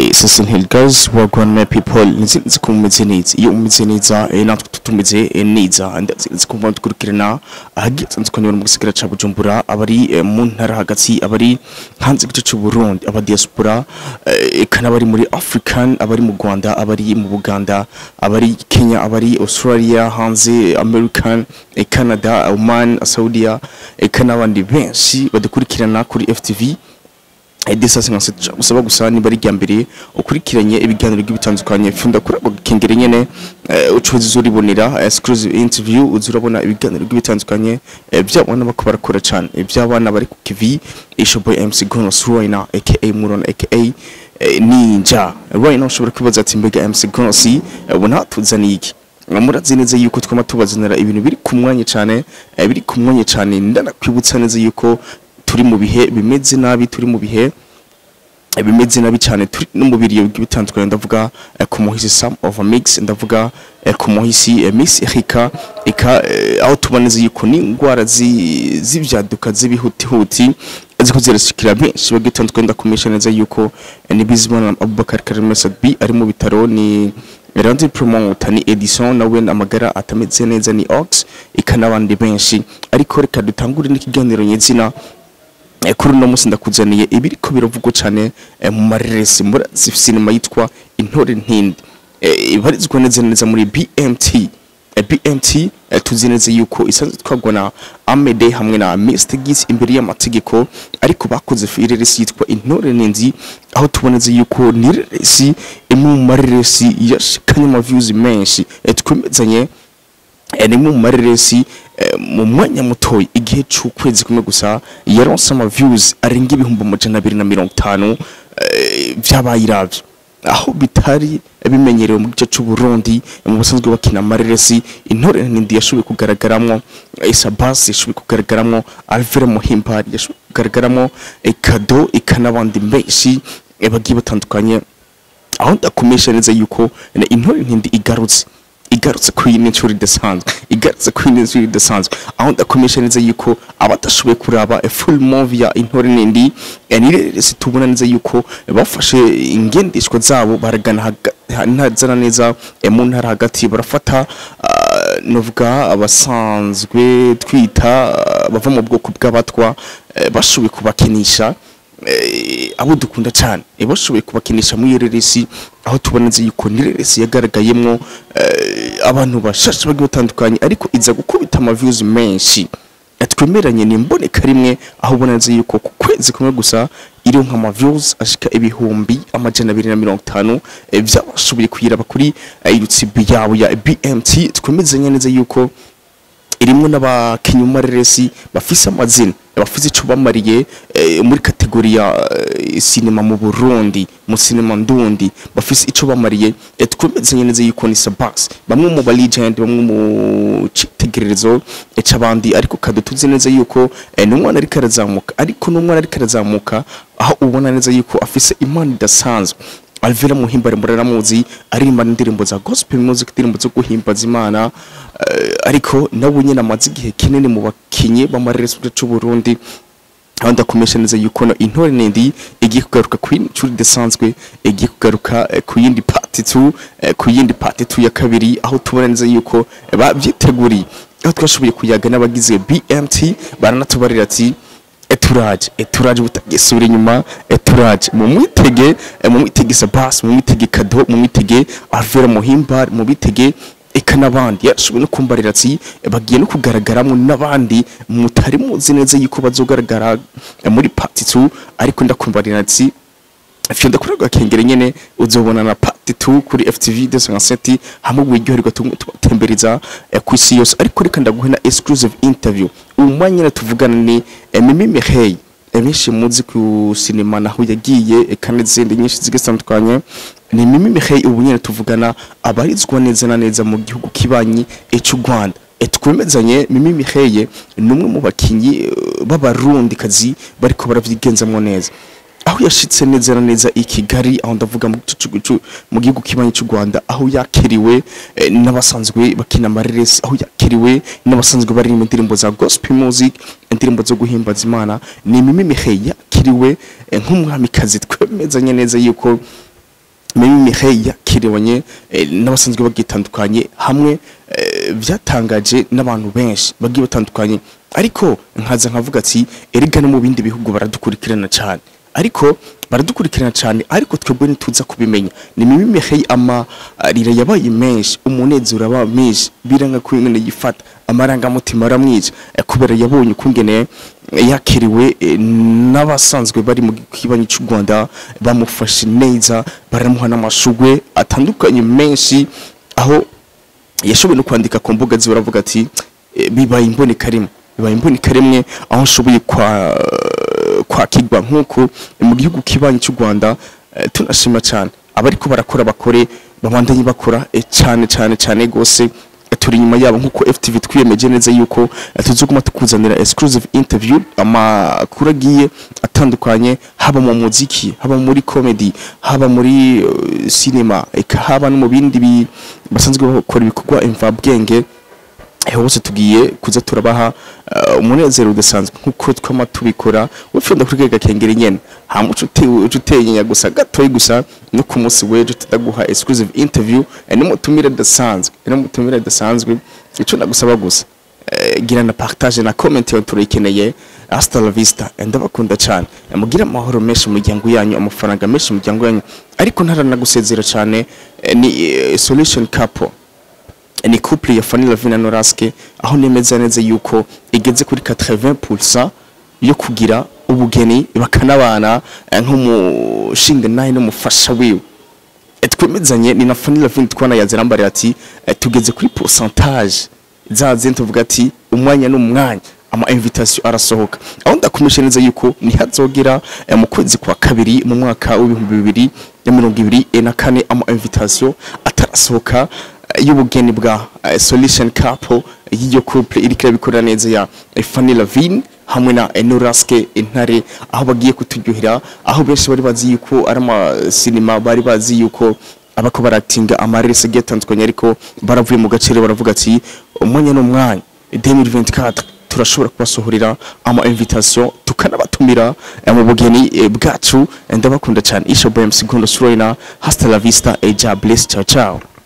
Sasa Hill Girls wagwan my people nzi ko mumeze neza iyo umeze neza eh, natwe tutumeze eh, neza ndazi ko mva dukurikirana ahagiye nzi ko mu gisigara ca Bujumbura abari eh, mu ntara hagati abari hanze gice cy'u Burundi aba diaspora eh, kana bari muri African abari mu Rwanda abari mu Buganda abari Kenya abari Australia hanze American eh, Canada Oman Saudia eh, kana abandi benshi badukurikirana kuri FTV edesase nka setu usaba gusa niba ari rya mbere ukurikiranye ibiganiro by'ibitandukanye funda kuri ako gakengere nyene eh, ucuzi uzuribonera exclusive interview uzurabona ibiganiro by'ibitandukanye eh, by'abana bako barakora cyane iby'abana bari ku kivi ishoboye MC Gonos Royna aka Muron aka eh, Ninja Royna ushobora kwibaza ati mbega MC Gonos eh, ubona tuzaniye iki murazi neza yuko twama tubazanira ibintu biri ku mwanya cyane eh, biri ku mwanya cyane ndanakwibutsa neza yuko turi mu bihe bimeze nabi turi mu bihe eh, bimeze nabi cyane turi no mu biriyo bitandukanye ndavuga eh, ku muhisi Sam of a Mix ndavuga eh, ku muhisi eh, Miss Erika eka eh, aho tuboneze yuko ni ingwara zi- z'ivyaduka z'ibihutihuti ziko zirashikira benshi bagitandukanye ndakumisha neza yuko eh, ni Bizimana Abubakar Karim Sadbi ari mu bitaro ni Randy Promoter ni Edison nawe amagara atameze neza ni Ox ikanabandi benshi ariko reka dutangure n'ikiganiro nyezina Eh, kuri uno munsi ndakuzaniye ibiriko biravugwa cyane eh, mu mareresi muri sinema yitwa intore ntindi Eh, ibarizwa neza neza muri BMT Eh, BMT eh, tuzi neza yuko isanzwe twagwa na Amede hamwe na Mr Gis imbere y'amategeko ariko bakoze ireresi yitwa intore nindi aho tuboneze yuko ni ireresi imwe mu mareresi yashikanye ama views menshi Eh, twemezanye Eh, ni imwe mu mareresi eh, mu mwanya mutoya igihe c'ukwezi kumwe gusa yaronse ama views arenga ibihumbi amajana abiri na mirongo itanu eh, vyabaye iravyo aho bitari bimenyerewe mu gice c'u Burundi mu basanzwe bakina amareresi intore nindi yashoboye kugaragaramwo Isabas yashoboye kugaragaramwo Alvera Muhimbari yashoboye kugaragaramwo eh, Kado ikanabandi benshi eh, bagiye batandukanye aho ndakomesha neza yuko eh, intore ntindi igarutse igarutse kuri iyi nshuro idasanzwe igarutse kuri iyi nshuro idasanzwe aho ndakomesha neza yuko abatashoboye kuraba a full movie ya intore nindi eh, ni reresi tubona neza yuko eh, bafashe ingendeshwa zabo baragana haga- ha- ntazana neza eh, mu ntara hagati barafata ah, novuga abasanzwe twita ah, bava mu bwoko bw'abatwa eh, bashoboye kubakinisha eh, abo dukunda cyane eh, bashoboye kubakinisha muri iyo reresi aho tubona neza yuko ni reresi yagaragayemwo eh, abantu bashashe bagiye batandukanye ariko iza gukubita ama views menshi Eh, twemeranye ni imboneka rimwe aho ubona neza yuko ku kwezi kumwe gusa iriho nk'ama views ashika ibihumbi amajana abiri na mirongo itanu eh, byabashoboye kuyiraba kuri eh, YouTube yabo ya BMT twemezanye neza yuko irimwo n'abakinyi mu mareresi bafise amazina bafise ico bamariye eh, muri kategori ya eh, sinema mu Burundi mu sinema ndundi bafise ico bamariye eh, twemezanye neza yuko ni Sabas bamwe mu ba legend bamwe mu citegererezo eh, c'abandi ariko kado tuzi neza yuko eh, n'umwana ariko arazamuka ariko n'umwana ariko arazamuka aho ubona neza yuko afise impano idasanzwe Alvera Muhimbare muraramuzi aririmba indirimbo za gospel music indirimbo zo guhimbaza Imana eh, ariko nawe nyine amaze igihe kinini mu bakinyi b'amareresi c'u Burundi aho ndakomesha neza yuko no intore nindi igiye kugaruka ku yindi ncuro idasanzwe igiye kugaruka eh, ku yindi part 2 eh, ku yindi part 2 ya kabiri aho tubona neza yuko eh, bavyiteguriye aho twashoboye kuyaga n'abagize BMT baranatubarira ati eturaje eturaje butagisubira inyuma eturaje mu mwitege eh, mu mwitege Sabas mu mwitege Kado mu mwitege Alvera Muhimbari mu mwitege eka n'abandi yashoboye no kumbarira ati eh, bagiye no kugaragaramo n'abandi mutari muzi neza yuko bazogaragara eh, muri part 2 ariko ndakumbarira ati Fyo ndakora gakengere nyene uzobona na part 2 kuri FTV 257 hamwe wiryoherwa tumwe tubatembereza eh, ku isi yose ariko reka ndaguhe na exclusive interview umwanya nyene tuvugana ni eh, Mimi Mihey benshi muzi ku sinema naho yagiye eh, kandi n'izindi nyinshi zigatandukanye ni Mimi Mihey ubu nyene tuvugana abarizwa neza na neza mu gihugu kibanyi eh, cy'u Rwanda Eh, twemezanye Mimi Mihey ni umwe mu bakinyi eh, b'abarundi kazi bariko baravyigenzamwo neza aho yashitse neza na neza i Kigali aho ndavuga mu gice c'u- mu gihugu kibanyi cy'u Rwanda aho yakiriwe eh, n'abasanzwe bakina amareresi aho yakiriwe n'abasanzwe baririmba indirimbo za gospel music indirimbo zo guhimbaza Imana ni Mimi Mihey yakiriwe eh, nk'umwamikazi twemezanye neza yuko Mimi Mireille yakiriwanye eh, n'abasanzwe bagitandukanye hamwe eh, byatangaje n'abantu benshi bagiye batandukanye ariko nkaza nkavuga ati erega no mu bindi bihugu baradukurikirana cyane ariko baradukurikirana cyane ariko twebwe ntituza kubimenya ni Mimi Mireille amarira yabaye menshi umunezero aba menshi biranga ko ingene yifata amarangamutima aramwica eh, kubera yabonye ukungene yakiriwe eh, n'abasanzwe bari mu kibanyi cy'u Rwanda bamufashe neza baramuha n'amashugwe atandukanye menshi aho yashoboye no kwandika ku mbuga ziwe aravuga ati "Eh, bibaye imboneka rimwe bibaye imboneka rimwe aho nshoboye kwa kwakirwa nk'uko mu gihugu kibanyi cy'u Rwanda eh, tunashima cyane abariko barakora bakore babandanye bakora eh, cyane cyane cyane gose turi inyuma yabo nk'uko FTV twiyemeje neza yuko eh, tuzoguma tukuzanira exclusive interview amakuru agiye atandukanye haba mu muziki haba muri comedy haba muri uh, cinema eka haba no mu bindi bi- basanzwe bakora ibikorwa imvabwenge Eh, hose tugiye kuza turabaha uh, umunezero udasanzwe nkuko twama tubikora wifunda kuri kega kengera nyene hama uca ute- uca utenya gusa gatoyi gusa no ku munsi w'ejo tutaguha exclusive interview eh, n'umutumire udasanzwe eh, n'umutumire udasanzwe ico ndagusaba gusa eh, gira na partage na comment yo turayikeneye hasta la vista Eh, ndabakunda cyane Eh, mugire amahoro menshi mu miryango yanyu amafaranga menshi mu miryango yanyu ariko ntaranagusezera cyane eh, ni eh, solution couple ni couple ya Fanny Lavina na Noraske aho nemeza neza yuko igeze kuri 80% yo kugira ubugeni bakanabana eh, nk'umushinga naye n'umufasha wiwe Eh, twemezanye ni na Fanny Lavina twana yazirambarira ati eh, tugeze kuri pourcentage zaze tuvuga ati umwanya n'umwanya ama invitation arasohoka aho ndakumisha neza yuko nihazogera eh, mu kwezi kwa kabiri mu mwaka w'ibihumbi bibiri na mirongo ibiri eh, na kane ama invitation atarasohoka eh, y'ubugeni bwa eh, solution couple y'iyo couple iriko irabikora neza ya eh, Fanny Lavine hamwe na Enoraske intare aho bagiye kuturyohera aho benshi bari bazi yuko ari ama cinema bari bazi yuko abako baratinga amarese agiye atandukanye ariko baravuye mu gaciro baravuga ati umwanya n'umwanya 2024 turashobora kubasohorera ama invitation tukanabatumira eh, mu bugeni eh, bwacu Eh, ndabakunda cyane isho boy msigondo surina hasta la vista eja bless ciao ciao